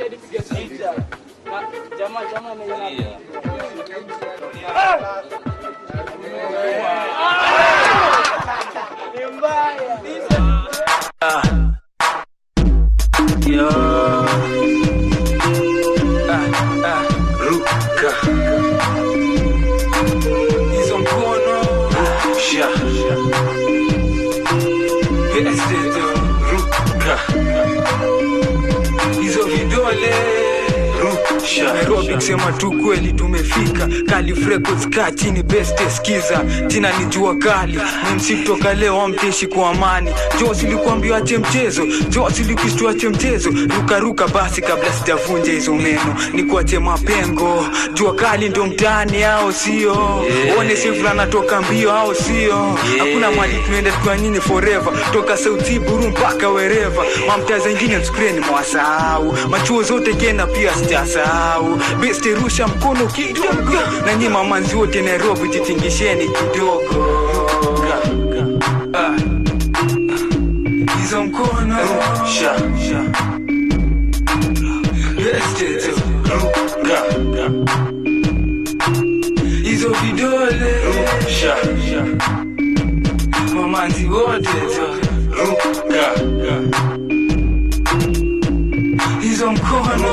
Jamaa jamaa ni mbaya. Yo. Ah, ah, ruka. Hizo mkono. Rusha. Pete ruka. Hizo vidole. Rusha. Nairobi kusema tu kweli tumefika Calif Records kaa chini best skiza jina ni jua kali MC kutoka leo amteshi kwa amani jo silikuambia ache mchezo jo silikushtua ache mchezo ruka ruka basi kabla sijavunja hizo meno ni kuache mapengo jua kali ndo mtaani ao sio one sefula natoka mbio ao sio hakuna mali tunaenda tukiwa nyinyi forever toka sauti buru mpaka wereva mamtaa zengine mskreni mwasahau machuo zote kena pia sijasahau beste rusha mkono kidogo na nyi mamanzi wote nairobi jitingisheni kidogo Ah. hizo mkono rusha beste tu ruka hizo vidole rusha mamanzi wote tu ruka hizo mkono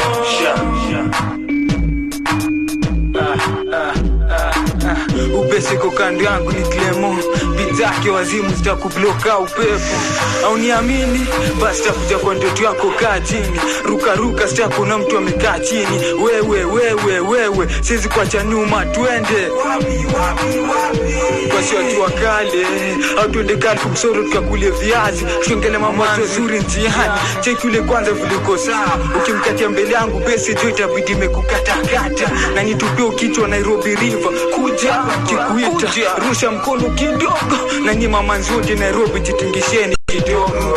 upesiko kando yangu ni klemo bizake wazimu zitakubloka upepo au niamini basi takuja kwa ndoto yako kaa chini rukaruka sitakuna mtu amekaa chini wewe wewe wewe siwezi kuacha nyuma twende wasiwajua kale au twende kali kumsoro tukakulie viazi tuongele mambo mazuri njiani cheki ule kwanza viliko sawa ukimkatia mbele yangu besi jo itabidi imekukatakata na nitupie kichwa nairobi river kuja kikuita rusha mkono kidogo na nyi mamanzi wote nairobi jitingisheni kidogo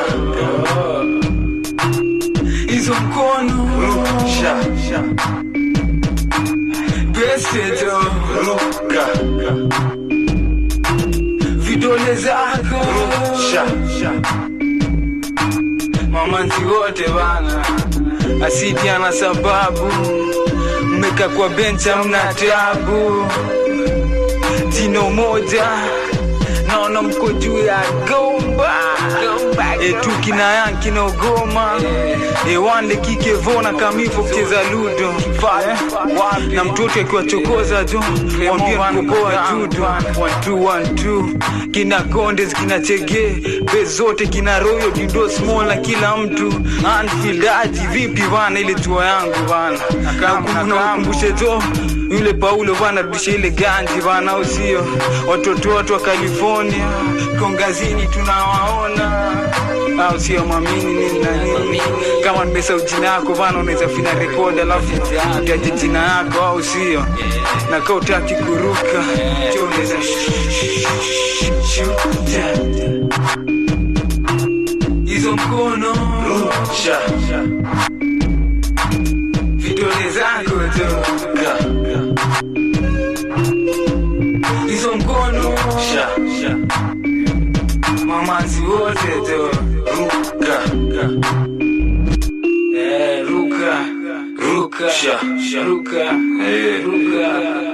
hizo mkono besi jo vidole zako mamanzi wote bana asidi ana sababu mmeka kwa bencha mna tabu jino moja naona mko juu ya gomba etu kina yanki na ugoma ewande kikevona kamivo kucheza ludo na mtoto akiwachokoza jo wambie mkopoa judo One, two, one, two. kina kondes kina chege be zote kina royo dido small na kila mtu anfieldaji vipi bana ile tua yangu bana nakumbushe jo yule paulo bana rudisha ile ganji bana au sio watoto watu wa california kongazini tunawaona au sio mamini nini na nini kama nimesahau jina yako bana unaweza fina rekodi alafu utaje jina yako au sio na kaa utaki kuruka cho unaweza hizo mkono vidole zako tu hizo mkono mamanzi wote tu ruka Eh, ruka ruka ruka ruka